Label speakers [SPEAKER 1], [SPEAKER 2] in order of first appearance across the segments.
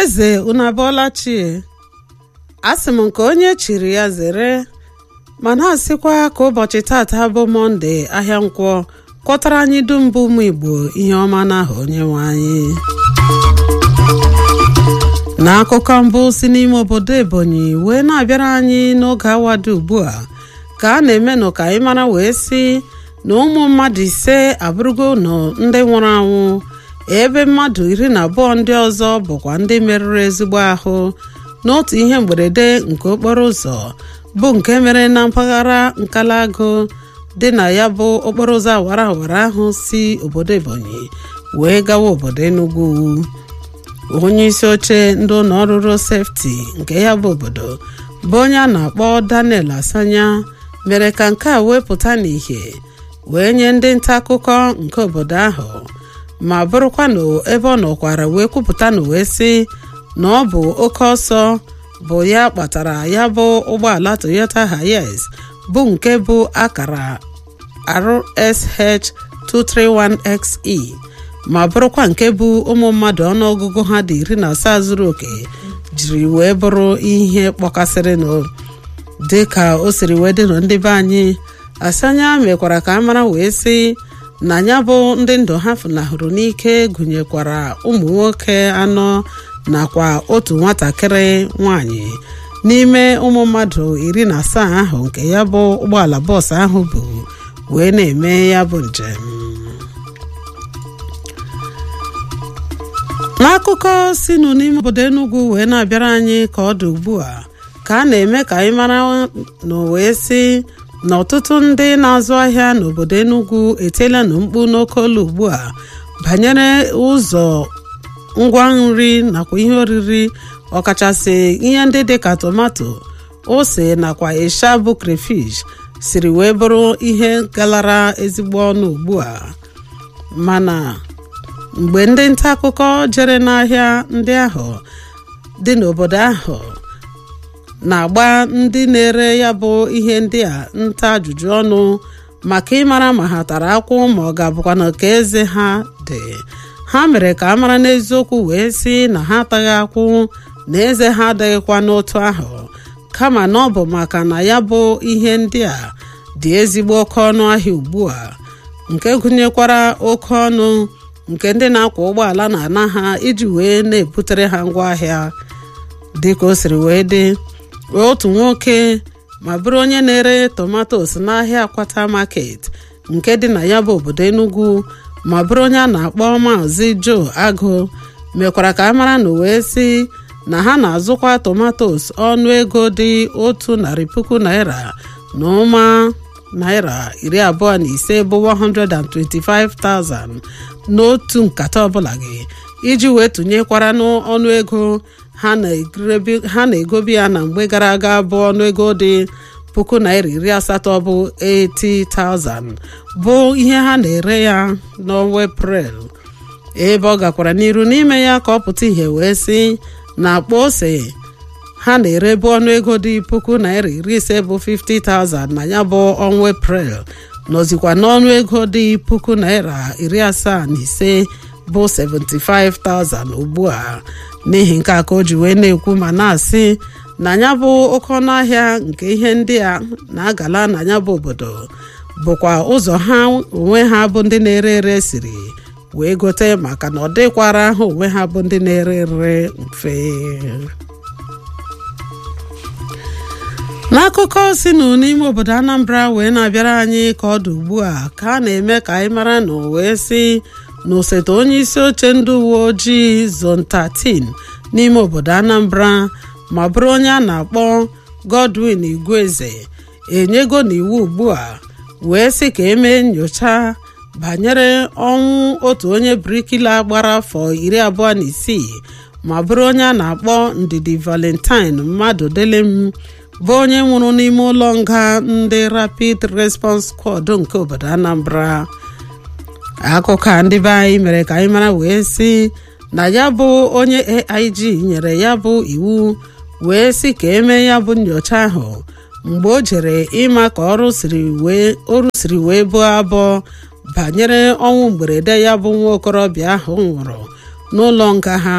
[SPEAKER 1] eze unu abọọla chie asị m nke onye chiri ya zere mana asịkwa ka ụbọchị tata bụ mọnde ahịa nkwọ kwọtara anyị dum bụ ụmụ igbo ihe ọma n'aha onye nwe anyị n'akụkọ mbụ si n'ime obodo ebonyi wee na-abịara anyị n'oge awado ugbu a ka a na-emenụ ka anyị mara wee sị na ụmụ mmadụ ise abụrụgo nọ ndị nwụrụ anwụ ebe mmadụ iri na abụọ ndị ọzọ bụkwa ndị merụrụ ezigbo ahụ n'otu ihe mberede nke okporo ụzọ bụ nke mere na mpaghara nkalago dị na ya bụ okporo ụzọ awara awara ahụ si obodo ebonyi wee gawa obodo enugu onye isi oche ndị ụlọ ọrụ road safety nke ya bụ obodo bụ onye a na-akpọ daniel asanya mere ka nke a wee pụta n'ìhè wee nye ndị nta akụkọ nke obodo ahụ ma bụrụkwa na ebe ọ nọkwara wee kwupụta na wee sị na ọ bụ oke ọsọ bụ ya kpatara ya bụ ụgbọala toyota hiace bụ nke bụ akara rsh 231xe ma bụrụkwa nke bụ ụmụ mmadụ ọnụọgụgụ ha dị iri na asaa zuru oke jiri wee bụrụ ihe kpọkasịrịnụ dị ka o siri wee dịnụ ndị be anyị asanya mekwara ka a mara wee sị na ya bụ ndị ndụ ha funahụrụ n'ike gụnyekwara ụmụ nwoke anọ nakwa otu nwatakịrị nwanyị n'ime ụmụ mmadụ iri na asaa ahụ nke ya bụ ụgbọala bọọsụ ahụ bụ wee na-eme ya bụ njem n'akụkọ sinụ n'ime obodo Enugu wee na-abịara anyị ka ọ dị ugbu a ka a na-eme ka anyị mara na wee sị na ọtụtụ ndị na-azụ ahịa n'obodo Enugu etiela na mkpu n'oke olu ugbu a banyere ụzọ ngwa nri nakwa ihe oriri ọkachasị ihe ndị dịka tomato ose nakwa ịsha bụ crayfish siri wee bụrụ ihe galara ezigbo ọnụ ugbu a mana mgbe ndị nta akụkọ jere n'ahịa ndị ahụ dị n'obodo ahụ na-agba ndị na-ere ya bụ ihe ndị a nta ajụjụ ọnụ maka ịmara ma ha tara akwụ ma ọ ga-abụkwa na ka eze ha dị ha mere ka a mara n'eziokwu wee sị na ha ataghị akwụ na eze ha adịghịkwa n'otu ahụ kama na ọ bụ maka na ya bụ ihe ndị a dị ezigbo oke ọnụ ahịa ugbu a nke gụnyekwara oke ọnụ nke ndị na-akwọ ụgbọala na-ana ha iji wee na-ebutere ha ngwaahịa dịka o siri wee dị otu nwoke ma bụrụ onye na-ere tomatos n'ahịa akwata market nke dị na ya bụ obodo Enugu ma bụrụ onye a na-akpọ maazị Joe Agụ mekwara ka a mara na wee sị na ha na-azụkwa tomatos ọnụ ego dị otu narị puku naira na ụma naira iri abụọ na ise bụ 125,000 n'otu nkata ọbụla gị iji wee tụnyekwara n'ọnụ ego ha na-egobi ya na mgbe gara aga bụ ọnụego dị puku naira iri asatọ bụ 80,000 bụ ihe ha na-ere ya n'ọnwa eprel ebe ọ gakwara n'iru n'ime ya ka ọ pụta ihe wee sị na akpa ose ha na-erebu ọnụego dị puku naira iri ise bụ 50,000 na ya bụ ọnwa eprel nọzikwa n'ọnụ ego dị puku naira iri asaa na ise bụ 75,000 ugbu a n'ihi nke a ka o ji wee na-ekwu ma na-asị na ya bụ oke ọnụ ahịa nke ihe ndị a na-agala na ya bụ obodo bụkwa ụzọ ha onwe ha bụ ndị na-ere ere siri wee gote maka na ọ dịkwara ha onwe ha bụ ndị na-ere ere mfe n'akụkọ si nụ n'ime obodo Anambra wee na-abịara anyị ka ọ dị ugbu a ka a na-eme ka anyị mara na wee sị na osote onye isi oche ndị uwe ojii zone 13 n'ime obodo Anambra ma bụrụ onye a na-akpọ Godwin Igweze enyego n'iwu ugbu a wee sị ka emee nyocha banyere ọnwụ otu onye brikila gbara afọ iri abụọ na isii ma bụrụ onye a na-akpọ Ndidi Valentine mmadụ delem bụ onye nwụrụ n'ime ụlọ nga ndị Rapid Response Squad nke obodo Anambra akụkọ a ndị be anyị mere ka anyị mara wee sị na ya bụ onye AIG nyere ya bụ iwu wee sị ka emee ya bụ nyocha ahụ mgbe o jere ịma ka ọrụ siri wee ọrụ siri wee buo abụọ banyere ọnwụ mberede ya bụ nwa okorobịa ahụ nwụrụ n'ụlọ nga ha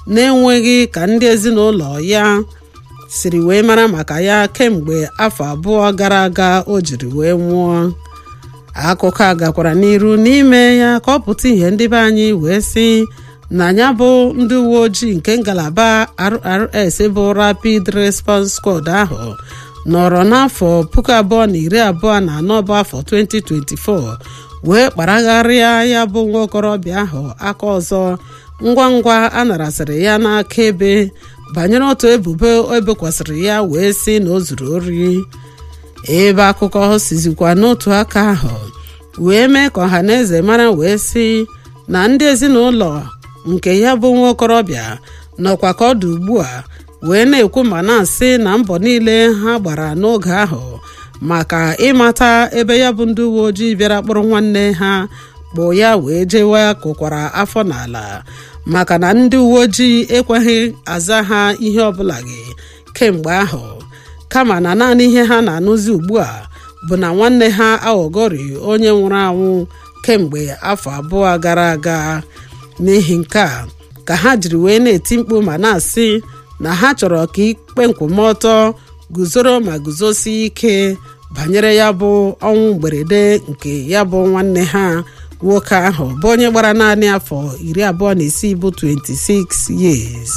[SPEAKER 1] na-enweghị ka ndị ezinụlọ ya siri wee mara maka ya kemgbe afọ abụọ gara aga o jiri wee nwụọ akụkọ a gakwara n'iru n'ime ya ka ọ pụta ihe ndị be anyị wee sị na ya bụ ndị uwe ojii nke ngalaba RRS bụ Rapid Response Squad ahụ nọrọ n'afọ puku abụọ na iri abụọ na anọ bụ afọ 2024 wee kparagharịa ya bụ nwa okorobịa ahụ aka ọzọ ngwa ngwa a narasịrị ya n'aka ebe banyere otu ebubo ebekwasịrị ya wee sị na o zuru ori ebe akụkọ sizikwa n'otu aka ahụ wee mee ka ọha na eze mara wee sị na ndị ezinụlọ nke ya bụ nwa okorobịa nọkwa ka ọ dị ugbu a wee na-ekwu ma na-asị na mbọ niile ha gbara n'oge ahụ maka ịmata ebe ya bụ ndị uwe ojii bịara kpụrụ nwanne ha kpụ ya wee jewe kụkwara afọ n'ala maka na ndị uwe ojii ekweghị aza ha ihe ọbụla gị kemgbe ahụ kama na naanị ihe ha na-anụzi ugbu a bụ na nwanne ha aghọgori onye nwụrụ anwụ kemgbe afọ abụọ gara aga n'ihi nke a ka ha jiri wee na-eti mkpu ma na-asị na ha chọrọ ka ikpe nkwụmọtọ guzoro ma guzosie ike banyere ya bụ ọnwụ mberede nke ya bụ nwanne ha nwoke ahụ bụ onye gbara naanị afọ iri abụọ na isii bụ 26 years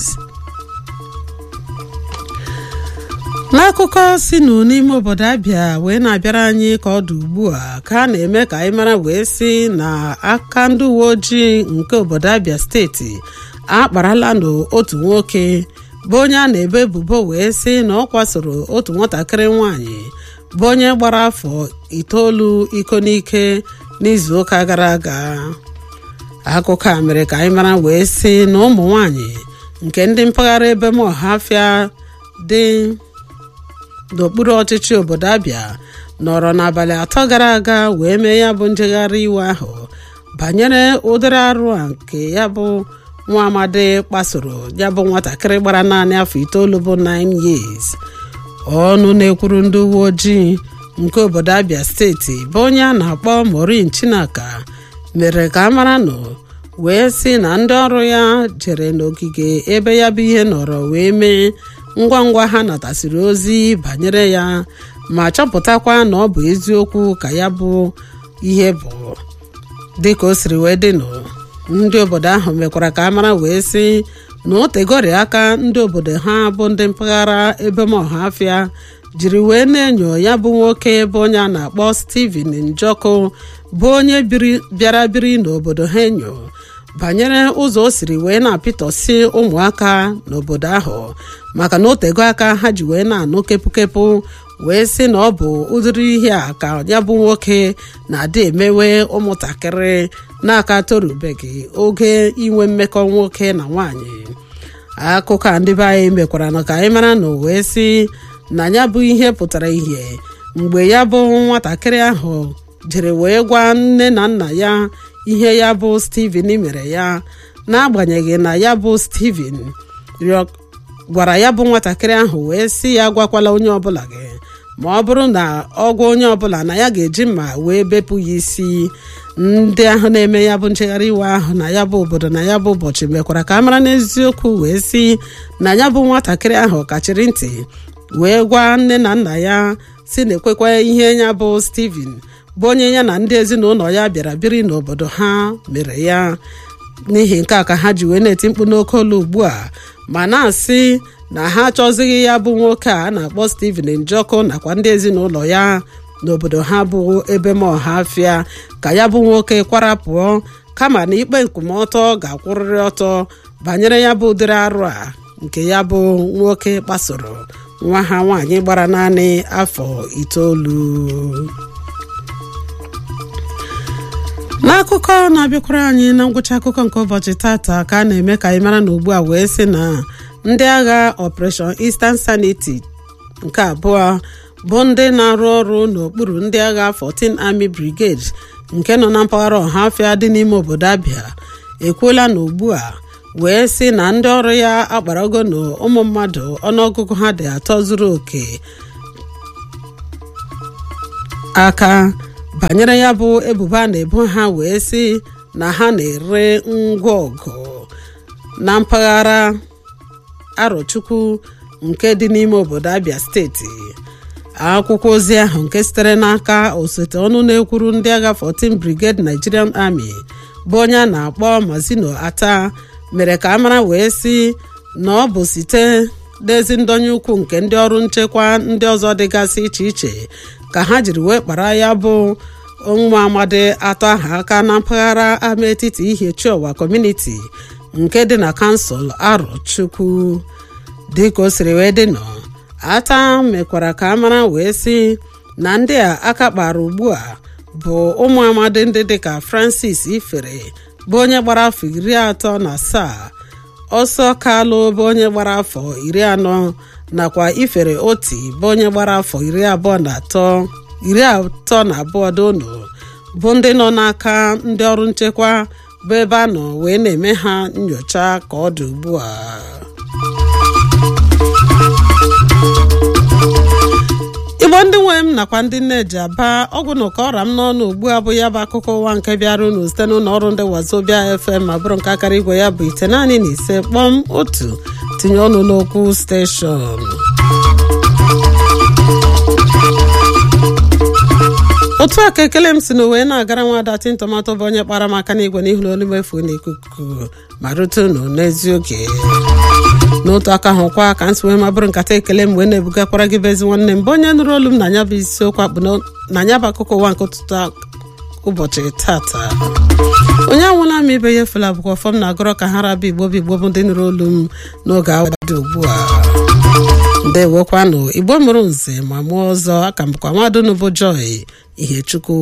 [SPEAKER 1] n'akụkọ si nụ n'ime obodo abịa wee na-abịara anyị ka ọ dị ugbu a ka a na-eme ka anyị mara wee sị na aka ndị uwe ojii nke obodo abịa steeti akparala n'otu nwoke bụ onye a na-ebo ebubo wee sị na ọ kwasoro otu nwatakịrị nwanyị bụ onye gbara afọ itoolu iko n'ike n'izuụka gara aga akụkọ a mere ka anyị mara wee sị na ụmụ nwanyị nke ndị mpaghara ebe mohafia dị n'okpuru ọchịchị obodo abịa nọrọ n'abalị atọ gara aga wee mee ya bụ njegharị iwe ahụ banyere ụdịrị arụ a nke ya bụ nwa amadi kpasoro ya bụ nwatakịrị gbara naanị afọ itoolu bụ 9 years ọnụ na-ekwuru ndị uwe ojii nke obodo abịa steeti bụ onye a na-akpọ Maureen Chinaka mere ka a mara nọ wee sị na ndị ọrụ ya jere n'ogige ebe ya bụ ihe nọrọ wee mee ngwa ngwa ha natasịrị ozi banyere ya ma chọpụtakwa na ọ bụ eziokwu ka ya bụ ihe bụ dịka o siri wee dịnụ ndị obodo ahụ mekwara ka a mara wee sị na o tegori aka ndị obodo ha bụ ndị mpaghara ebe mohafia jiri wee na-enyo ya bụ nwoke bụ onye a na-akpọ Steven Njoku bụ onye bịara biri n'obodo ha enyo banyere ụzọ o siri wee na-apịtọsị ụmụaka n'obodo ahụ maka na o tego aka ha ji wee na-anụ kepụkepụ wee sị na ọ bụ ụdịrị ihe a ka ya bụ nwoke na-adị emewe ụmụntakịrị n'aka torubeghị oge inwe mmekọ nwoke na nwanyị akụkọ a ndị be anyị mekwara na ka anyị mara na wee sị na ya bụ ihe pụtara ihe mgbe ya bụ nwatakịrị ahụ jere wee gwa nne na nna ya ihe ya bụ Steven mere ya n'agbanyeghị na ya bụ Steven gwara ya bụ nwatakịrị ahụ wee sị ya gwakwala onye ọbụla gị ma ọ bụrụ na ọ gwa onye ọbụla na ya ga-eji mma wee bepụ ya isi ndị ahụ na-eme ya bụ nchegharị iwe ahụ na ya bụ obodo na ya bụ ụbọchị mekwara ka a mara n'eziokwu wee sị na ya bụ nwatakịrị ahụ kachiri ntị wee gwa nne na nna ya si na ekwekwa ihe ya bụ Steven bụ onye ya na ndị ezinụlọ ya bịara biri n'obodo ha mere ya n'ihi nke a ka ha ji wee na-eti mkpu n'oke olu ugbu a ma na-asị na ha achọzighị ya bụ nwoke a na-akpọ Steven Njoku nakwa ndị ezinụlọ ya n'obodo ha bụ ebe mohafia ka ya bụ nwoke kwara pụọ kama na ikpe nkwụmọtọ ga-akwụrịrị ọtọ banyere ya bụ ụdịrị arụ a nke ya bụ nwoke kpasoro nwa ha nwaanyị gbara naanị afọ itoolu n'akụkọ na-abịakwara anyị na ngwụcha akụkọ nke ụbọchị tata ka a na-eme ka anyị mara na ugbu a wee sị na ndị agha Operation Eastern Sanity nke abụọ bụ ndị na-arụ ọrụ n'okpuru ndị agha 14 Army Brigade nke nọ na mpaghara ọhafịa dị n'ime obodo Abia ekwuola na ugbu a wee sị na ndị ọrụ ya akparago na ụmụ mmadụ ọnụọgụgụ ha dị atọ zuru oke aka banyere ya bụ ebubo a na-ebo ha wee sị na ha na-ere ngwa ọgụ na mpaghara Arochukwu nke dị n'ime obodo Abia steeti akwụkwọ ozi ahụ nke sitere n'aka osote ọnụ na-ekwuru ndị agha 14 Brigade Nigerian Army bụ onye a na-akpọ Mazino Ata mere ka a mara wee sị na ọ bụ site n'ezi ndonye ukwu nke ndị ọrụ nchekwa ndị ọzọ dịgasị iche iche ka ha jiri wee kpara ya bụ nwa amadi atọ ahụ aka na mpaghara ama etiti Ihiechiọwa kọmuniti nke dị na kansụl Arochukwu dịka o siri wee dị nọ ata mekwara ka a mara wee sị na ndị a aka kpara ugbu a bụ ụmụ amadi ndị dịka Francis Ifere bụ onye gbara afọ iri atọ na asaa ọsọ kalụ bụ onye gbara afọ iri anọ nakwa Ifere oti bụ onye gbara afọ iri abụọ na atọ iri atọ na abụọ dono bụ ndị nọ n'aka ndị ọrụ nchekwa bụ ebe a nọ wee na-eme ha nyocha ka ọ dị ugbu a igbo ndị nwe m nakwa ndị nne ji aba ọgwụ na ụka ọra m n'ọnụ ugbu a bụ ya bụ akụkọ ụwa nke bịara unu site n'ụlọ ọrụ ndị wazobia fm ma bụrụ nke akara igwe ya bụ ite naanị na ise kpọm otu tinye ọnụ n'okwu steshọn otu a ka ekele m si na wee na-agara nwada tin tomato bụ onye kpara m aka n'igwe n'ihu na olu mefu n'ikuku ma rute unu n'ezi oge n'otu aka ahụ kwa ka nsi wee mabụrụ nkata ekele m wee na-ebugakwara gị bezi nwanne m bụ onye nụrụ olu m na anya bụ isiokwu akpụ na nya bụ akụkọ ụwa nke ụtụtụ ụbọchị tata onye anwụla m ibe ya efela bụkwa fọm na-agụrọ ka ha rabụ igbo bụ igbo bụ ndị nụrụ olu m n'oge awa dị ugbu a ndewokwanụ igbo mụrụ nze ma mụọ ọzọ aka m bụkwa nwadunu bụ joy Ihechukwu